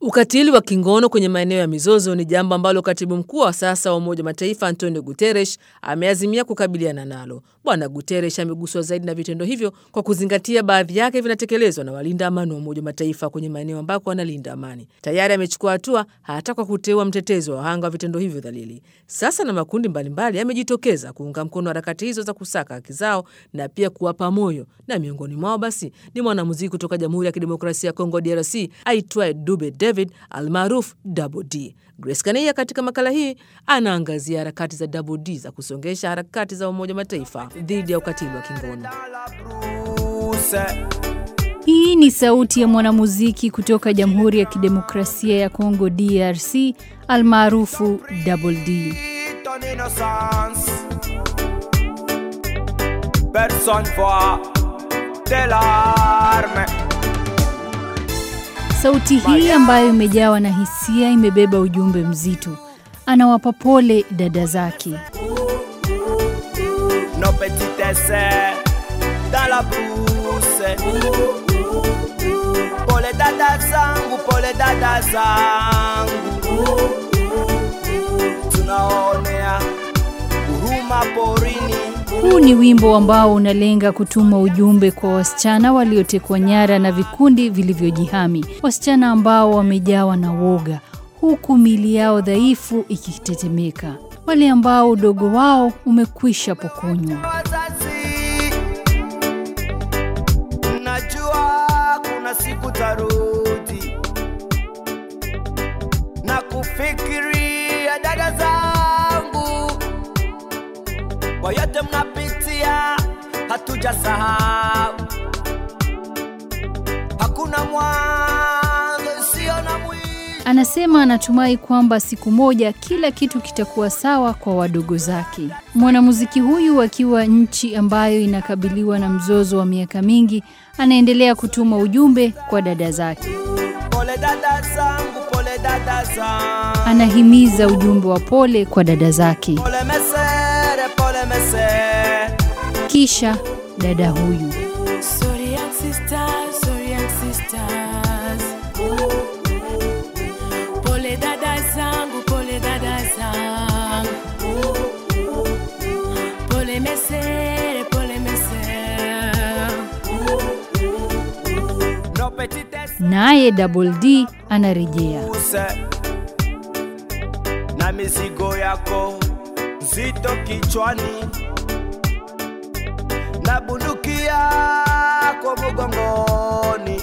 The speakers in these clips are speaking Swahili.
Ukatili wa kingono kwenye maeneo ya mizozo ni jambo ambalo katibu mkuu wa sasa wa Umoja wa Mataifa Antonio Guterres ameazimia kukabiliana nalo. Bwana Guterres ameguswa zaidi na vitendo hivyo kwa kuzingatia baadhi yake vinatekelezwa na walinda amani wa Umoja wa Mataifa kwenye maeneo ambako wanalinda amani. Tayari amechukua hatua hata kwa kuteua mtetezi wa wahanga wa vitendo hivyo dhalili. Sasa na makundi mbalimbali yamejitokeza kuunga mkono harakati hizo za kusaka haki zao na pia kuwapa moyo, na miongoni mwao basi ni mwanamuziki kutoka Jamhuri ya Kidemokrasia ya Kongo DRC aitwaye Dube David almaruf Double D. Grace Kaneia katika makala hii anaangazia harakati za Double D za kusongesha harakati za Umoja wa Mataifa dhidi ya ukatili wa kingono. Hii ni sauti ya mwanamuziki kutoka Jamhuri ya Kidemokrasia ya Kongo DRC almaarufu Double D. Sauti hii ambayo imejawa na hisia imebeba ujumbe mzito. Anawapa pole dada zake. No petitesse dans la brousse. Pole dada zangu, pole dada zangu, tunaonea huruma porini. Huu ni wimbo ambao unalenga kutuma ujumbe kwa wasichana waliotekwa nyara na vikundi vilivyojihami, wasichana ambao wamejawa na woga, huku mili yao dhaifu ikitetemeka, wale ambao udogo wao umekwisha pokonywa. Wazazi, najua kuna siku tarudi na kufikiria dada zangu, kwa yote mnapitia, hatujasahau. Hakuna mwanzo sio na mwisho. Anasema anatumai kwamba siku moja kila kitu kitakuwa sawa kwa wadogo zake. Mwanamuziki huyu akiwa nchi ambayo inakabiliwa na mzozo wa miaka mingi, anaendelea kutuma ujumbe kwa dada zake. Pole dada zangu, pole dada zangu, Anahimiza ujumbe wa pole kwa dada zake. pole mesere, pole mesere. Kisha dada huyu Sorry, young sisters, sorry, young sisters. Pole dada zangu, pole dada zangu. Pole mesere, pole mesere. No petitesse naye Double D anarejea. use na mizigo yako nzito kichwani na bunduki yako mgongoni,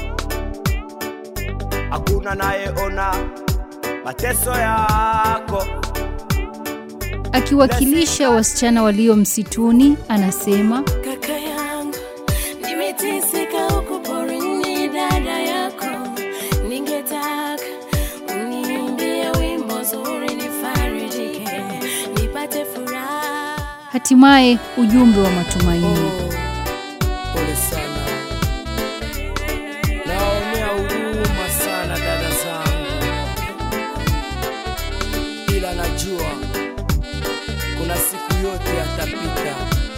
hakuna nayeona mateso yako. Akiwakilisha wasichana walio msituni, anasema Kaka yangu, nimeteseka huku porini, dada yako. Ningetaka uniimbie wimbo zuri, nifarijike, nipate furaha. hatimaye ujumbe wa matumaini. Pole sana, naonea huruma sana dada zangu, ila najua kuna siku yote yatapita.